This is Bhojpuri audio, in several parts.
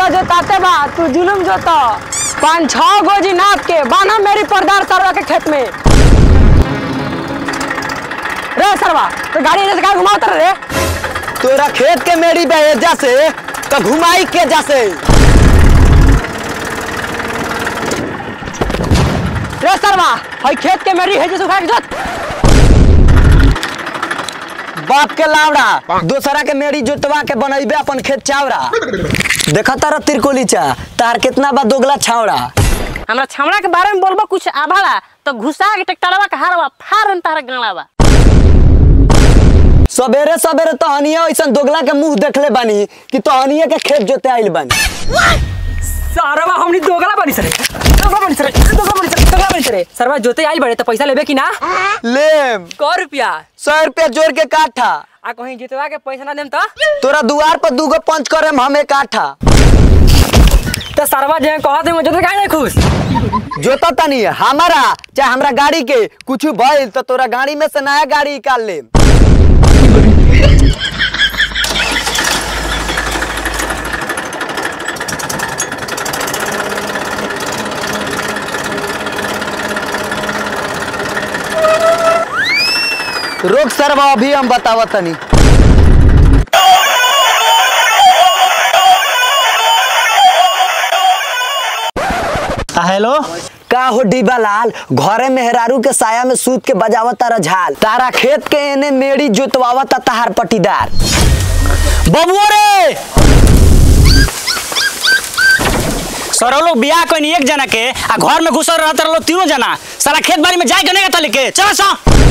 सरवा जोताते बा तू जुलम जोता पाँच छह गोजी नाप के बाना मेरी परदार सरवा के खेत में रे सरवा तो गाड़ी ऐसे कहा घुमाता रे तोरा खेत के मेरी बेजा से तो घुमाई के जैसे रे सरवा हई खेत के मेरी है जैसे उठा के जोत बाप के लावड़ा दोसरा के मेरी जोतवा के बनैबे अपन खेत चावड़ा देखा तारा तिरकोली चा तार कितना बा दोगला छावड़ा हमरा छमड़ा के बारे में बोलबो कुछ आभाला तो घुसा के ट्रैक्टरवा के हारवा फारन तार गाड़ावा सवेरे सवेरे तहनिया ऐसा दोगला के मुंह देखले बानी कि तहनिया के खेत जोते आइल बानी सरवा हमनी दोगला बनी सरे दोगला बनी सरे दोगला बनी सरे दोगला बनी सरे सरवा जोते आइल बड़े तो पैसा लेबे कि ना लेम सौ रुपया सौ रुपया जोड़ के काठा आ कहीं जितवा के पैसा ना देम तो तोरा दुआर पर दूगो पंच करे हम एक आठा तो सरवा जे कह दे मुझे तो काहे नहीं खुश जोता तनी हमारा चाहे हमरा गाड़ी के कुछ भइल तो तोरा गाड़ी में से नया गाड़ी निकाल ले रोक सरवा अभी हम बतावत तनी हेलो का हो डिबा लाल घरे मेहरारू के साया में सूत के बजावत तारा झाल तारा खेत के एने मेड़ी जोतवावत ताहार पटीदार बबुआ रे सर लोग बियाह कोई एक जना के आ घर में घुसल रहता लोग तीनों जना सारा खेत बाड़ी में जाए के नहीं लेके चलो सो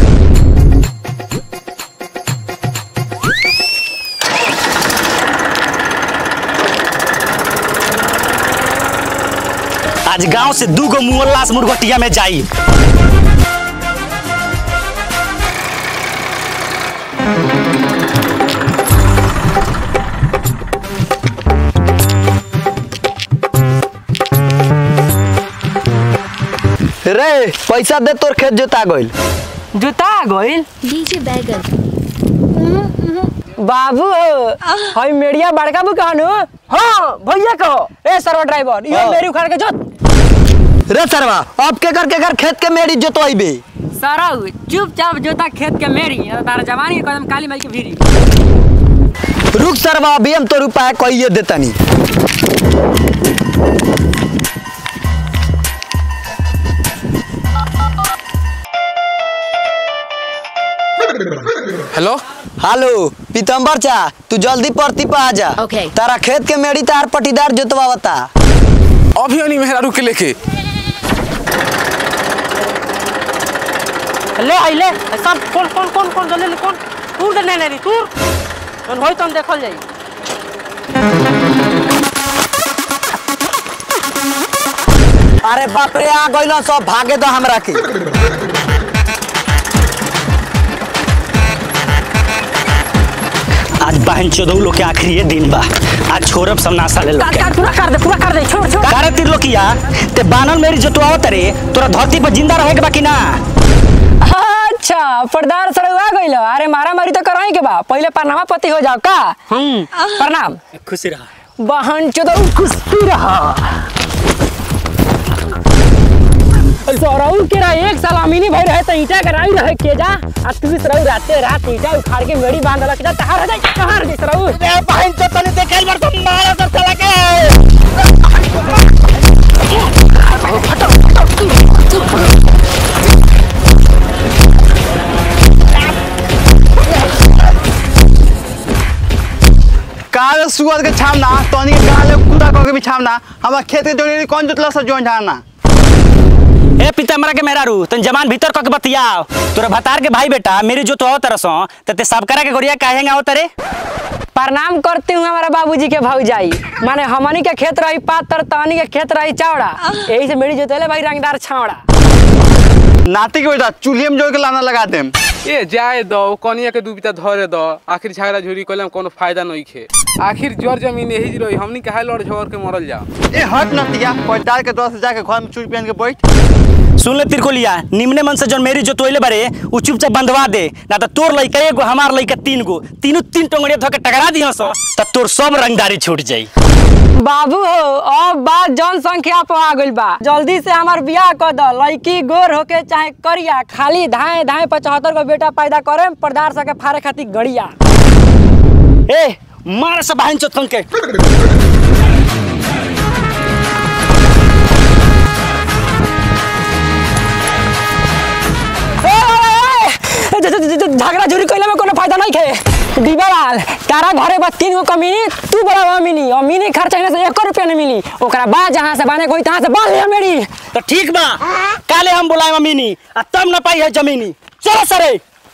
आज गांव से दू गो मुअल्लास मुर्गटिया में जाई रे पैसा दे तोर खेत जोता गइल जूता गोइल डीजे बैगन बाबू हई मेड़िया बड़का बुकानु हाँ भैया कहो ए सरवा ड्राइवर यो हाँ। मेरी उखाड़ के जोत रे सरवा अब के कर के कर खेत के मेड़ी जोतवाइबे सरव चुपचाप जोता खेत के मेरी तारा जवानी के कदम काली माई के भीरी रुक सरवा अभी हम तो रुपया कहिए देतनी हेलो हेलो पीतम्बर चा तू जल्दी परती पे आ जा Okay. तारा खेत के मेड़ी तार पटीदार जोतवावता अभी अनी मेहरारू के लेके ले आई ले सब कौन कौन कौन कौन जल्दी ले कौन तूर दे नहीं नहीं तूर जन होई तन देखल जाई अरे बाप रे आ गइल सब भागे दो हमरा के आज बहन चोदौ लोग के आखिरी दिन बा आज छोरब सब नासा ले लोग काट के काट पूरा कर दे पूरा कर दे छोड़ छोड़ कारे तिर लोकिया ते बानल मेरी जोतवावत रे तोरा धरती पर जिंदा रहे के बाकी ना अच्छा पर्दार सड़ुआ गइल अरे मारा मारी तो कराई के बा पहले परनामा पति हो जाओ का हम प्रणाम खुशी रहा बहन चोदौ कुश्ती रहा सौरऊ के रहा एक साल अमीनी भाई रहे तो ईटा कराई रहे के जा आ तू सरऊ राते रात ईटा उखाड़ के मेड़ी बांध लक जा तहार हो जाए तहार हो जाए सरऊ बहन तो तने देखल बार तो मारा सब चला के काल सुअर के छामना तोनी के गाल में कुत्ता कह के भी छामना हमारा खेत के जोड़ी कौन जोतला सब जोन झाड़ना ए पितामरा के मेहरारू तन जमान भीतर क के बतियाओ तोरा भतार के भाई बेटा मेरी जो तो तरसो त ते सबकरा के गोरिया काहे आओ तरे प्रणाम करती हूँ हमारा बाबूजी के भौजाई माने हमनी के खेत रही पातर तहनी के खेत रही चौड़ा यही से मेरी जोतेले भाई रंगदार छावड़ा नाती के बेटा चूल्हे में जोड़ के लाना लगा देम ए जाए दो कनिया के दुबिता धरे दो आखिर झगड़ा झुरी कइले कोनो फायदा नहीं खे आखिर जर जमीन यही जी रही हमनी काहे लड़ झगड़ के मरल जाओ ए हट नतिया पटार के दोस्त जाके घर में चूड़ी पहन के बैठ सुन ले तिरकोलिया निम्ने मन से जौन मेरी जो तोइले बारे उ चुपचाप बंधवा दे ना तो तोर लइका एगो हमार लइका तीन गो तीनों तीन टोंगड़िया धो के टकरा दिहस त तोर सब रंगदारी छूट जाई बाबू हो अब बात जनसंख्या पर आ गइल बा जल्दी से हमार बियाह कर द लड़की गोर होके चाहे करिया खाली धाए धाए पचहत्तर को बेटा पैदा करे पर्दार सके फारे खातिर गड़िया ए मार से बहन चोतन के ए, ज- ज- ज- झगड़ा झुरी कइले में कोनो फायदा नहीं खे दीवालाल तारा घरे बस तीन गो कमीनी तू बड़ा अमीनी अमीनी खर्चा इने से एको रुपया नहीं मिली ओकरा बाद जहाँ से बने कोई तहाँ से बांध लिया मेरी तो ठीक बा काले हम बुलाए अमीनी आ तब न पाई है जमीनी चलो सरे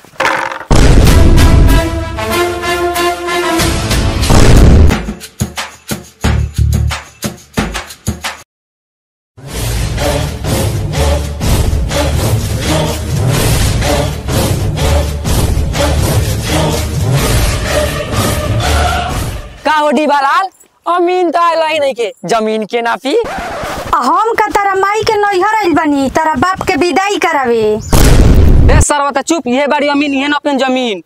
का हो दीवालाल अमीन तो आइला ही नहीं के जमीन के नापी हम का तारा माई के नैहर आइल बानी तारा बाप के विदाई करावे ए सरवता चुप ये बारी अमीन ये न अपन जमीन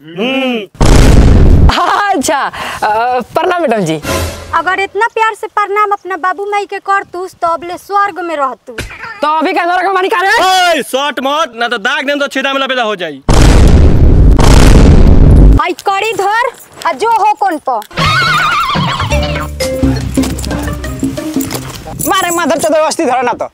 अच्छा अ, प्रणाम मैडम जी अगर इतना प्यार से प्रणाम अपना बाबू माई के करतूस तो अबले स्वर्ग में रहतू तो अभी का नरक मानी का रे ओए शॉट मत ना तो दाग देम तो छेदा में लपेटा हो जाई आई कड़ी धर आ जो हो कौन प मारे माधर चौदह अस्थि धरो ना तो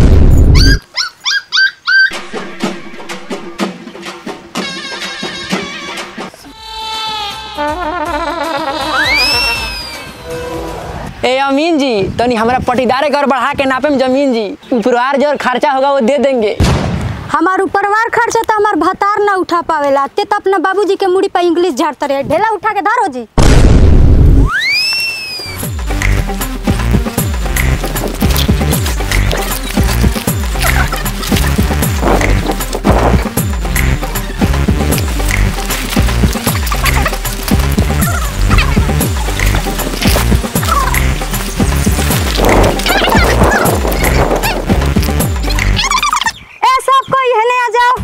ए अमीन जी तनी हमरा पटीदारे घर बढ़ा के नापे में जमीन जी उपरवार जो खर्चा होगा वो दे देंगे हमार उपरवार खर्चा तो हमार भतार ना उठा पावेला ते तो अपना बाबूजी के मुड़ी पे इंग्लिश झाड़ते रहे ढेला उठा के धरो जी ए सब कोई हने आ जाओ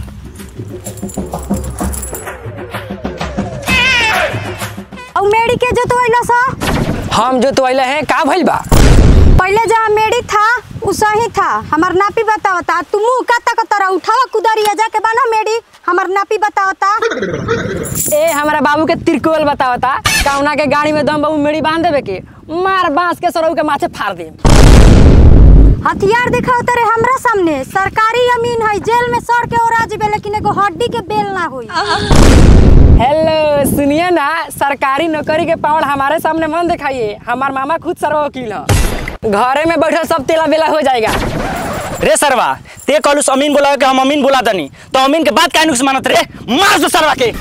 और मेड़ी के जो तो अइला सा हम जो तो अइले हैं का भइल बा पहले जहाँ मेड़ी था उ सही था हमार नापी बतावता तू मुंह का तक तरह उठावा कुदारिया जाके बना मेड़ी हमार नापी बतावता ए हमारा बाबू के तिरकोल बतावता कौना के गाड़ी में दम बाबू मेरी बांध देवे के मार बांस के सरऊ के माथे फाड़ दे हथियार दिखाओ तेरे हमरा सामने सरकारी अमीन है जेल में सड़ के ओरा जेबे लेकिन एगो हड्डी के बेल ना होई हेलो सुनिए ना सरकारी नौकरी के पावड़ हमारे सामने मन दिखाइए हमार मामा खुद सर्व वकील है घरे में बैठल सब तेला बेला हो जाएगा रे सरवा ते कहलू अमीन बोला के हम अमीन बोला तनी तो अमीन के बात काहे नुक्स मानत रे मार दो सरवा के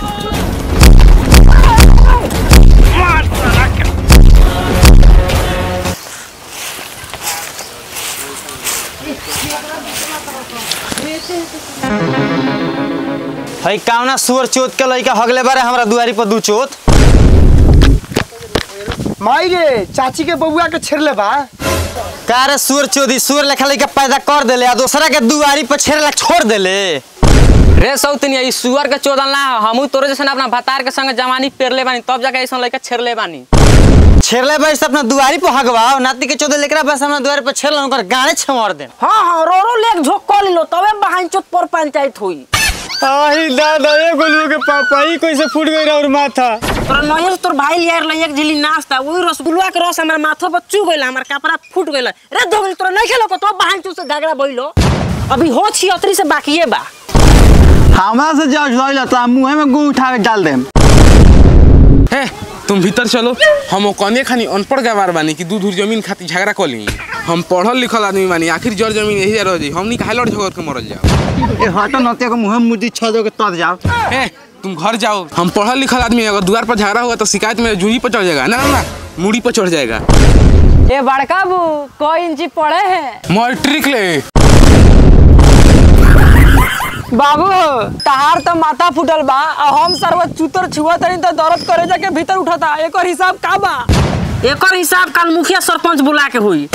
हई कावना सुअर चोत के लइका हगले बारे हमरा दुआरी पर दू चोत माई रे चाची के बबुआ के छेड़ले बा का रे सुअर चोदी सुअर लेखा लइका पैदा कर देले आ दूसरा के दुआरी पर छेड़ला छोड़ देले रे सौतनिया ई सुअर के चोदल ना हो हमू तोरे जैसे अपना भतार के संग जवानी पेरले बानी तब जाके ऐसा लड़का छेड़ले बानी छेड़ले बारी से अपना दुआरी पर हगवाओ नाती के चोदे लेकरा बस हमरा दुआरी पर छेड़ला ओकर गाने छमर दे हाँ हाँ रो रो लेक झोंक कर लो तबे बहान चोत पर पंचायत हुई आही दादा ए गोलू के पापा ही कैसे फूट गई और माथा तोरा नहिए से तोर भाई लिया रहल एक झिली नाश्ता वही रसगुल्ला के रस हमारे माथा पर चू गइल हमार कपड़ा फूट गइल रे धोगल तोरा नहीं खेलो को तो बहान चोत से झगड़ा भइलो अभी हो छी अतरी से बाकी बा हमरा से जाओ झोइला तो मुंह में गू उठा के डाल देम हे तुम भीतर चलो हम कने खानी अनपढ़ गवार बानी कि दूध जमीन खातिर झगड़ा कर ली हम पढ़ल लिखल आदमी बानी आखिर जड़ जमीन यही रह जाई हमनी काहे लड़ झगड़ के मरल जाओ ए हटो नते को मुंह में मुदी छ दो के तर जाओ हे तुम घर जाओ हम पढ़ल लिखल आदमी हैं, अगर द्वार पर झगड़ा हुआ तो शिकायत में जूही पर चढ़ जाएगा ना ना ना मूड़ी पर चढ़ जाएगा ए बड़का बू कोई इंची पड़े हैं मैट्रिक ले बाबू तहार तो माथा फूटल बा आ हम सर्व चूतर छुआ तनी तो दर्द करे जाके भीतर उठता एकर हिसाब का बा एकर हिसाब कल मुखिया सरपंच बुला के हुई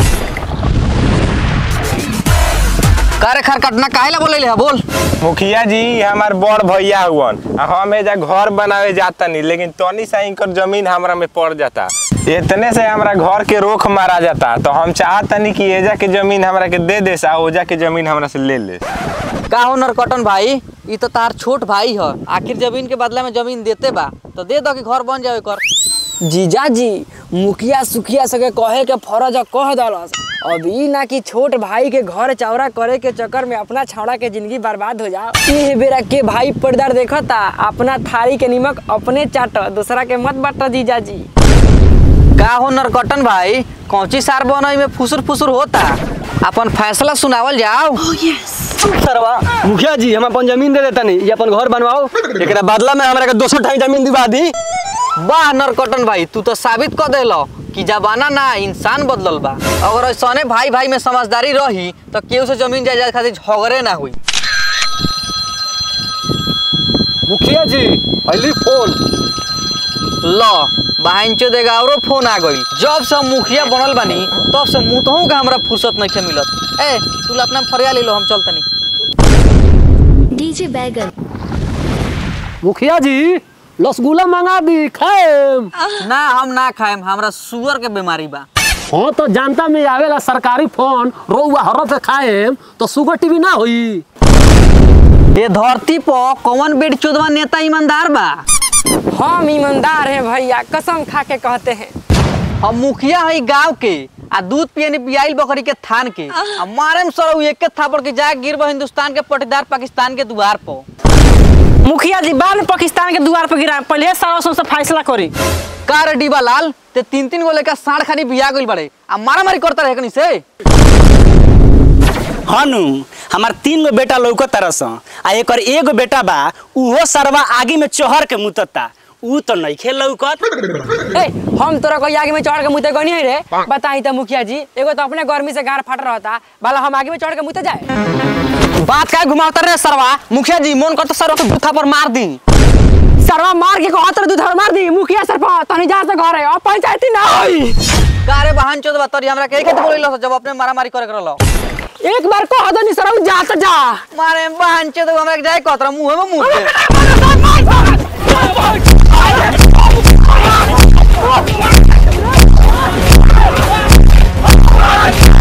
करे खरकटना काहे ला बोले है बोल मुखिया जी हमार बड़ भैया हुवन आ हम एजा घर बनावे जाता नहीं लेकिन तनी सा इनकर जमीन हमरा में पड़ जाता इतने से हमरा घर के रोक मारा जाता तो हम चाहतनी कि एजा के जमीन हमरा के दे दे आ ओजा के जमीन हमरा से ले ले का हो नरकटन भाई ई तो तार छोट भाई ह आखिर जमीन के बदला में जमीन देते बा तो दे दो कि घर बन जाए कर जीजा जी मुखिया सुखिया सके कहे के फरज है, कह दलस अभी ना कि छोट भाई के घर चौरा करे के चक्कर में अपना छौड़ा के जिंदगी बर्बाद हो जाओ ये बेरा के भाई पर्दार देखता अपना थारी के निमक अपने चाट दूसरा के मत बांट जीजा जी का हो नरकटन भाई कौची सार बनई में फुसुर फुसुर होता अपन फैसला सुनावल जाओ सरवा मुखिया जी हम अपन जमीन दे देता नहीं ये अपन घर बनवाओ एकरा बदला में हमरा के 200 ठाई जमीन दिवा दी वाह नरकटन भाई तू तो साबित कर देलो कि जमाना ना इंसान बदलल बा अगर ऐसने भाई भाई में समझदारी रही तो केहू से जमीन जायदाद खातिर झगड़े ना हुई मुखिया जी अली फोन लो बहन चो देगा औरो फोन आ गई जब से हम मुखिया बनल बानी तब से मुतहू का हमरा फुर्सत नहीं मिलत ए तू अपना फरिया ले लो हम चलतनी डीजे बैगन मुखिया जी रसगुल्ला मंगा दी खाएम ना हम ना खाएम हमरा शुगर के बीमारी बा हाँ तो जानता में आवेला सरकारी फोन रोवा हरत से खाएम तो शुगर टीवी ना होई ये धरती पर कौन बेड चोदवा नेता ईमानदार बा हम ईमानदार हैं भैया कसम खा के कहते हैं हम मुखिया है गांव के आ दूध पियने पियाइल बकरी के थान के आ मारे में सर एक के थापड़ के जा गिरब हिंदुस्तान के पटीदार पाकिस्तान के द्वार पर मुखिया जी बाद में पाकिस्तान के द्वार पर गिरा पहले सारा से फैसला करी का रे डीबा लाल ते तीन तीन गो लेकर साढ़ खानी बिया गइल बड़े आ मारा मारी करता रहे कनी से हनु हमार तीन गो बेटा लौकत तरस आ एकर एगो बेटा बा उहो सरवा आगे में चोहर के मुतता ऊ तो नइखे लौकत ए हम तोरा कोई आगे में चढ़ के मुते गनी है रे बताई तो मुखिया जी एगो तो अपने गर्मी से गार फाट रहता भला हम आगे में चढ़ के मुते जाए बात का घुमावता रे सरवा मुखिया जी मन करता सरवा के बूथा पर मार दी सरवा मार के कहत दूध मार दी मुखिया सर पर तनी जा से घर है अब पंचायती ना होई का रे बहन चोदवा तोरी हमरा के के बोलिलो जब अपने मारा मारी करे करलो एक बार कह दो नहीं सरवा जा तो जा मारे बहन चोदवा हमरा के जाए कहत मुंह में मुंह के Oh,